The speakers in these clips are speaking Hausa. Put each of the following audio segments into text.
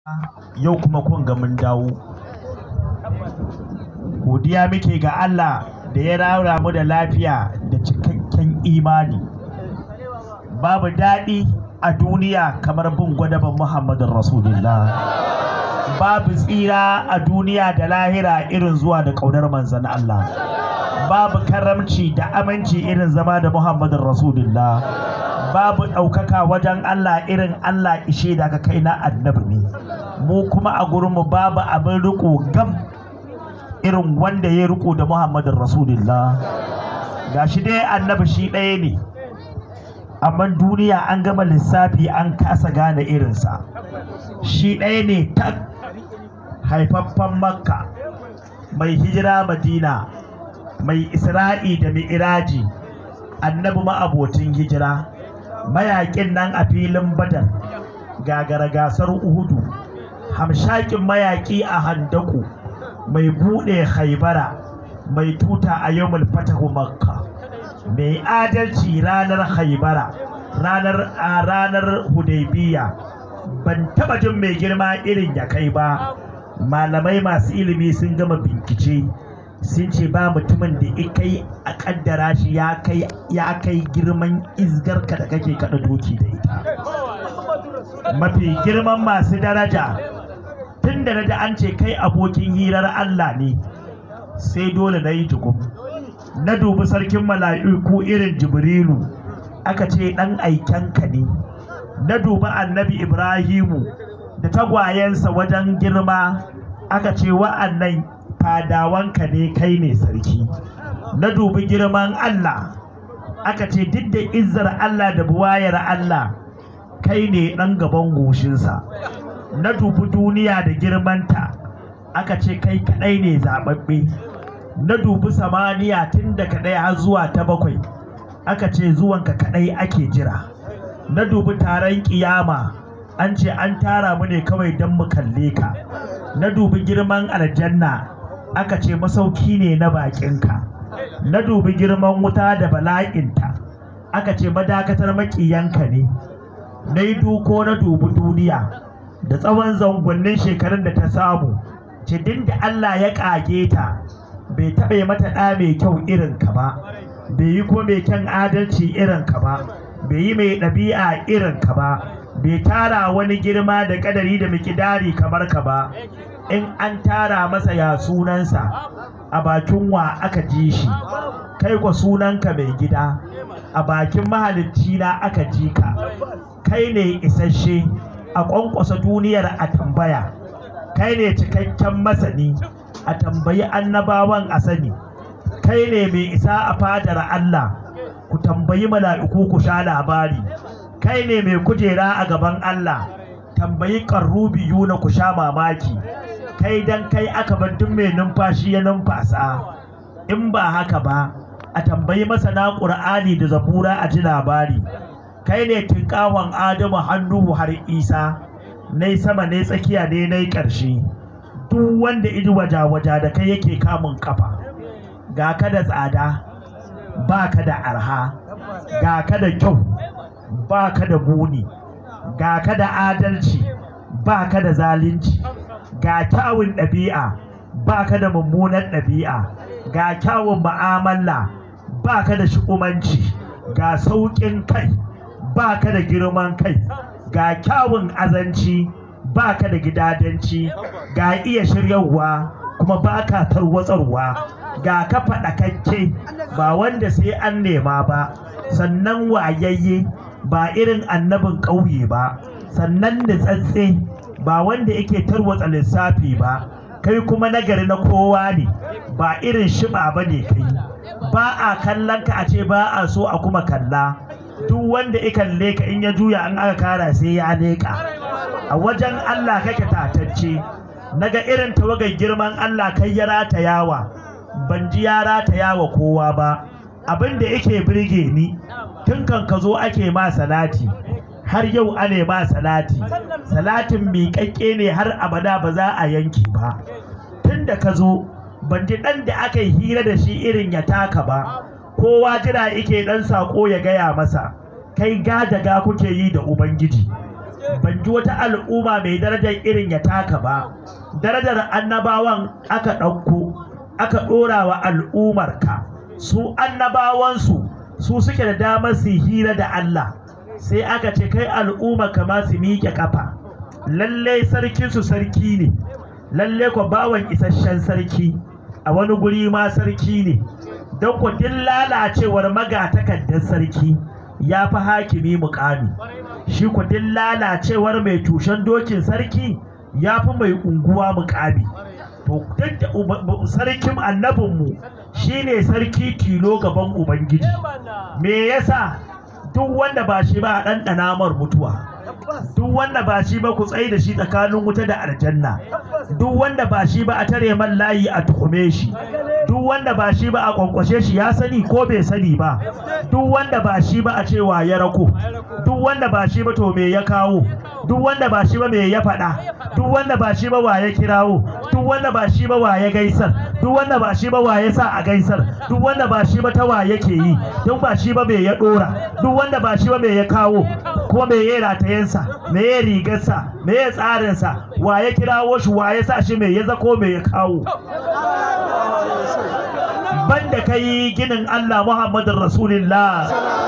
yau kuma kun ga mun dawo godiya muke ga Allah da ya rara mu da lafiya da cikakken imani babu daɗi a duniya kamar bin gwadaban Muhammadin Rasulullah babu tsira a duniya da lahira irin zuwa da ƙaunar manzan Allah babu karamci da aminci irin zama da Muhammadin Rasulullah babu ɗaukaka wajen Allah irin Allah ishe da ka kai na annabi ne mu kuma a gurinmu babu abin riko gam irin wanda ya riko da Muhammadin Rasulullah gashi dai annabi shi ɗaya ne amma duniya an gama lissafi an kasa gane irinsa shi ɗaya ne tak haifaffen makka mai hijira madina mai isra'i da mi'iraji annabi ma'abocin hijira mayaƙin nan a filin badar gagara gasar uhudu hamshakin mayaƙi a handaku mai buɗe haibara mai tuta a yawmul fatahu makka mai adalci ranar haibara ranar a ranar hudaybiya ban taba jin mai girma irin ya kai ba malamai masu ilimi sun gama bincike sun ce ba mutumin da ya kai a kaddara shi ya kai ya kai girman izgarka da kake kada doki da ita mafi girman masu daraja tun da naji an ce kai abokin hirar Allah ne sai dole na yi jigum na dubi sarkin mala'iku irin jibrilu aka ce ɗan aikenka ne na dubi annabi ibrahimu da tagwayensa wajen girma aka ce wa'annan fadawanka ne kai ne sarki na dubi girman allah aka ce duk da izzar allah da buwayar allah kai ne ɗan gaban goshinsa na dubi duniya da girmanta aka ce kai kaɗai ne zaɓaɓɓe na dubi samaniya tun daga ɗaya har zuwa ta bakwai aka ce zuwanka kaɗai ake jira na dubi taron ƙiyama an ce an tara mu ne kawai don mu kalle ka na dubi girman aljanna aka ce masauki ne na baƙinka na dubi girman wuta da bala'inta aka ce madakatar maƙiyanka ne na yi duko na dubi duniya da tsawon zangonnin shekarun da ta samu cidin da Allah ya ƙage ta bai taɓa mata ɗa mai kyau irin ka ba bai yi ko mai kyan adalci irin ka ba bai yi mai ɗabi'a irin ka ba bai tara wani girma da ƙadari da mikidari kamar ka ba in an tara masa ya sunansa a bakin wa aka ji shi kai kwa sunanka mai gida a bakin mahalicci na aka ji ka kai ne isasshe a ƙwanƙwasa duniyar a tambaya kai ne cikakken masani a tambayi annabawan a sani kai ne mai isa a fadar Allah ku tambayi mala'iku ku sha labari kai ne mai kujera a gaban Allah tambayi biyu na ku sha mamaki kai dan kai aka bar duk mai numfashi ya numfasa in ba haka ba a tambayi masana ƙur'ani da zabura a ji labari kai ne tinkawan adamu hannu har isa nai sama ne tsakiya ne nai ƙarshe duk wanda iji waja-waja da kai yake kamun kafa ga ka da tsada ba ka da arha ga ka da kyau ba ka da buni ga ka da adalci ba ka da zalunci ga kyawun ɗabi'a ba ka da mummunan ɗabi'a ga kyawun ma'amala ba ka da shi'umanci ga sauƙin kai ba ka da girman kai ga kyawun azanci ba ka da gidadanci ga iya shiryarwa kuma ba ka tarwatsarwa ga ka faɗakakke ba wanda sai an nema ba sannan wayayye ba irin annabin ƙauye ba sannan nitsatse ba wanda yake tarwatsa lissafi ba kai kuma nagari na kowa ne ba irin shiba ba ne kai ba a kallon ka a ce ba a so a kuma kalla duk wanda ya kalle ka in ya juya an aka kara sai ya leƙa a wajen Allah kake tatacce naga irin tawagar girman Allah kai ya ratayawa ban ji ya ratayawa kowa ba abin da yake birge ni tun kan ka zo ake ma salati har yau ane ma salati salatin miƙaƙƙe ne har abada ba za a yanke ba tun da ka zo ban ji ɗan da aka yi hira da shi irin ya taka ba kowa jira yake ɗan saƙo ya gaya masa kai gadaga kuke yi da ubangiji ban ji wata al'umma mai darajar irin ya taka ba darajar annabawan aka ɗauko aka ɗora wa al'ummarka su annabawansu su suke da damar su hira da Allah sai aka ce kai al'umma kama su miƙe kafa lallai sarkinsu sarki ne lallai ko bawan isasshen sarki a wani guri ma sarki ne don ku din lalacewar magatakardar sarki ya fi hakimi mukami shi ku din lalacewar mai tushen dokin sarki ya fi mai unguwa mukami to duk da sarkin annabinmu shine sarki tilo gaban ubangiji me yasa duk wanda ba shi ba a ɗanɗana mar mutuwa duk wanda ba shi ba ku tsaye da shi tsakanin wuta da aljanna duk wanda ba shi ba a tare man layi a tuhume shi duk wanda ba shi ba a kwankwashe shi ya sani ko bai sani ba duk wanda ba shi ba a cewa ya rako duk wanda ba shi ba to me ya kawo duk wanda ba shi ba me ya faɗa duk wanda ba shi ba wa ya kirawo duk wanda ba shi ba wa ya gaisar duk wanda ba shi ba wa ya sa a gaisar duk wanda ba shi ba ta wa yake yi duk ba shi ba me ya dora duk wanda ba shi ba me ya kawo ko me ya ratayensa me ya rigarsa me ya tsarinsa wa ya kirawo shi wa ya sa shi me ya zako me ya kawo banda kai ginin Allah Muhammadin Rasulullah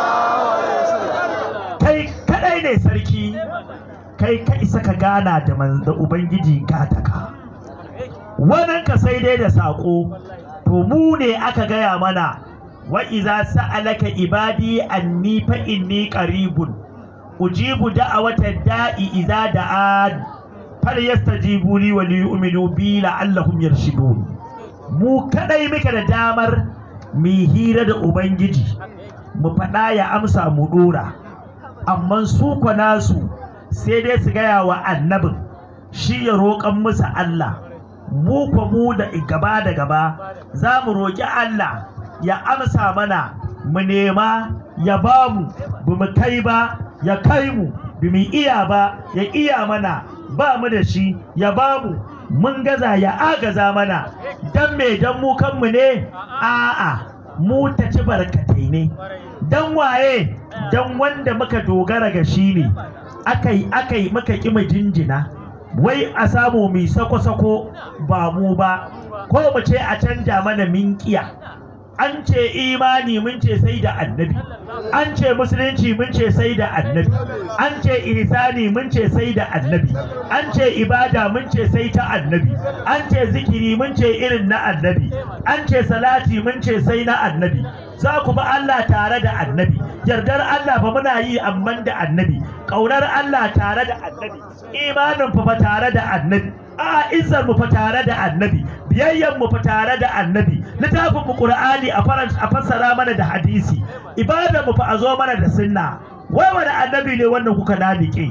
kai kadai ne sarki kai ka isa ka gana da da ubangiji gataka wannan ka sai dai da sako to mu ne aka gaya mana wa iza sa'alaka ibadi anni fa inni qaribun ujibu da'awata da'i iza da'an fal yastajibu li wa liyu'minu bi la'allahum yarshudun mu kadai muke da damar mu hira da ubangiji mu faɗa ya amsa mu dora amma su nasu sai dai su gaya wa annabin shi ya roƙan musu Allah mu kwa mu da gaba da gaba za mu roƙi Allah ya amsa mana mu nema ya ba mu bu mu kai ba ya kai mu bi mu iya ba ya iya mana ba mu da shi ya ba mu mun gaza ya agaza mana dan me dan mu kanmu ne a'a mu ta ci barkatai ne dan waye dan wanda muka dogara ga shi ne akai akai muka ƙi mu jinjina wai a samu mai sako-sako ba mu ba ko mu ce a canja mana minkiya an ce imani mun ce sai da annabi an ce musulunci mun ce sai da annabi an ce ihsani mun ce sai da annabi an ce ibada mun ce sai ta annabi an ce zikiri mun ce irin na annabi an ce salati mun ce sai na annabi za ku ba Allah tare da annabi yardar Allah fa muna yi amman da annabi ƙaunar Allah tare da annabi imanin fa tare da annabi a izzar mu fa tare da annabi biyayyan mu fa tare da annabi littafin mu qur'ani a a fassara mana da hadisi ibadar mu fa a zo mana da sunna wai wani annabi ne wannan kuka nanike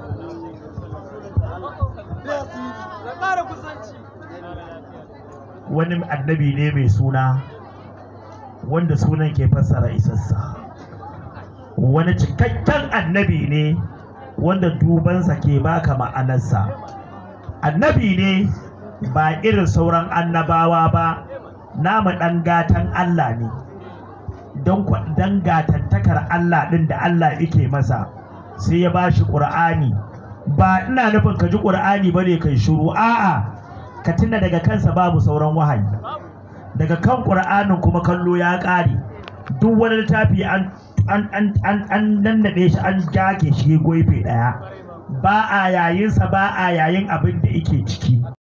wani annabi ne mai suna wanda sunan ke fassara isassa wani cikakken annabi ne wanda dubansa ke baka ma'anarsa annabi ne ba irin sauran annabawa ba namu ɗan gatan Allah ne don dan gatantakar Allah ɗin da Allah yake masa sai ya ba shi ƙur'ani ba ina nufin ka ji ƙur'ani ba ne kai shiru a'a ka tuna daga kansa babu sauran wahayi daga kan ƙur'anin kuma kallo ya ƙare duk wani littafi an an an an an nannaɗe shi an jage shi goife ɗaya ba a yayinsa ba a yayin abin da yake ciki